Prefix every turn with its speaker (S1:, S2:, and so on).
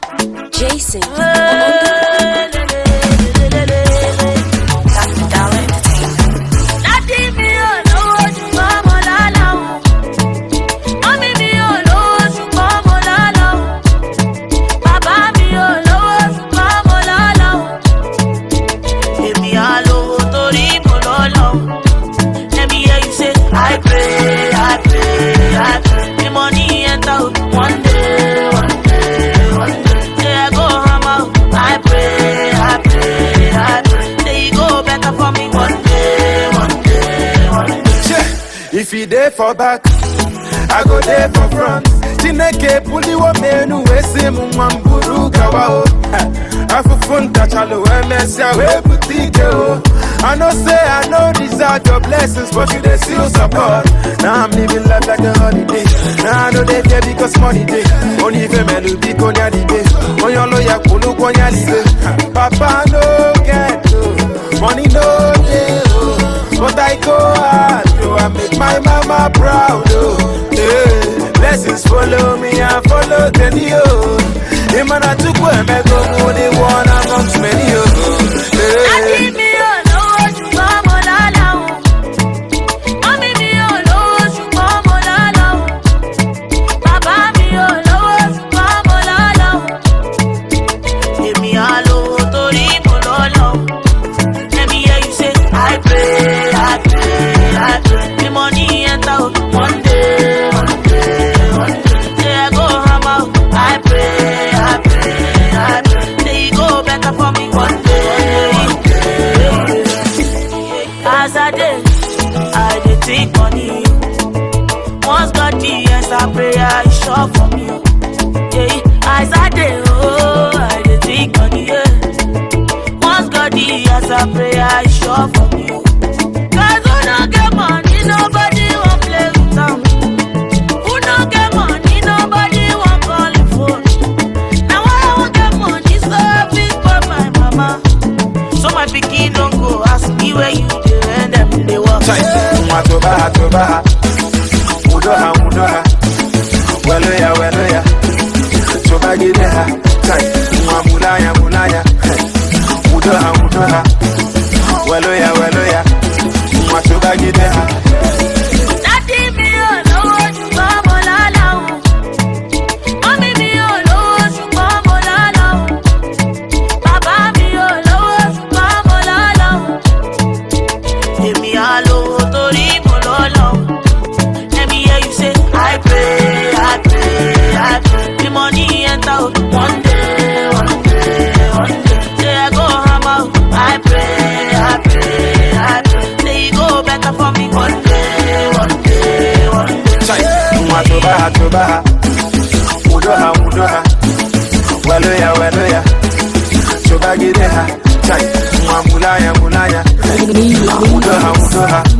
S1: Jason on the
S2: Dádì mi ò lówó ṣùgbọ́n mo lálá o. Mọ́mí mi ò lówó ṣùgbọ́n mo lálá o. Bàbá mi ò lówó ṣùgbọ́n mo lálá o. Èmi á lówó torí mo lọ́lá o. Let me hear you say, I pray, I pray, I pray. The money enter o. One day, one day, one day. Say I go hammer o. I pray, I pray, I pray. Say e go better for me one day, one day, one day.
S3: Yeah. If he there for back, I go there for front. Chineke puliwo menu wesi mwamburu kawa o. Afufunta chalo emesia we butike o. I know say I know deserve your blessings, but you they still support. Now I'm living life like a holiday. Now I know they care because money day. Only if a man will be konya di day. On your lawyer kulu konya di day. Papa no get no, money no day oh. But I go hard, oh, I make my mama proud, oh. Yeah. Blessings follow me and follow the new. Imana tukwe me go muni one amongst many, oh.
S2: Dádì
S3: Yeah.
S2: mi ò lówó ṣùgbọ́n mo lálá o. Mọ́mí mi ò lówó ṣùgbọ́n mo lálá o. Bàbá mi ò lówó ṣùgbọ́n mo lálá o. Èmi á lówó torí mo lọ́lá o. Let me hear you say, I pray, I pray, I pray. The money enter o. One day, one day, one day. Say I go hammer o. I pray, I pray, I pray. Say e go better for me one day, one day. As I dey, I dey think money. Once God the answer prayer, is sure for me. Yeah, as I dey, oh, I dey think money. Yeah. Once God the answer prayer, is sure for me. Cause who no get money, nobody won't play with them. Who no get money, nobody won't call the phone. Now I won't get money, so I fit for my mama. So my pikin don't go ask me where you dey when them dey work.
S3: Chai, mwa toba toba Udoha udoha Welo ya welo ya Toba gide ha Chai, mwa mulaya mulaya Udoha udoha Welo ya welo ya Mwa toba gide ha
S2: Dádì mi ò lówó ṣùgbọ́n mo lálá o. Mọ́mí mi ò lówó ṣùgbọ́n mo lálá o. Bàbá mi ò lówó ṣùgbọ́n mo lálá o. Èmi á lówó torí mo lọ́lá o. Let me hear you say, I pray, I pray, I pray. The money enter o. One day, one day, one day. Say I go hammer o. I pray, I pray, I pray. Say e go better for me one day, one day, one day.
S3: Chai, mwa toba toba Udoha udoha Welo ya welo ya Toba gide ha Chai, mwa mulaya mulaya Udoha udoha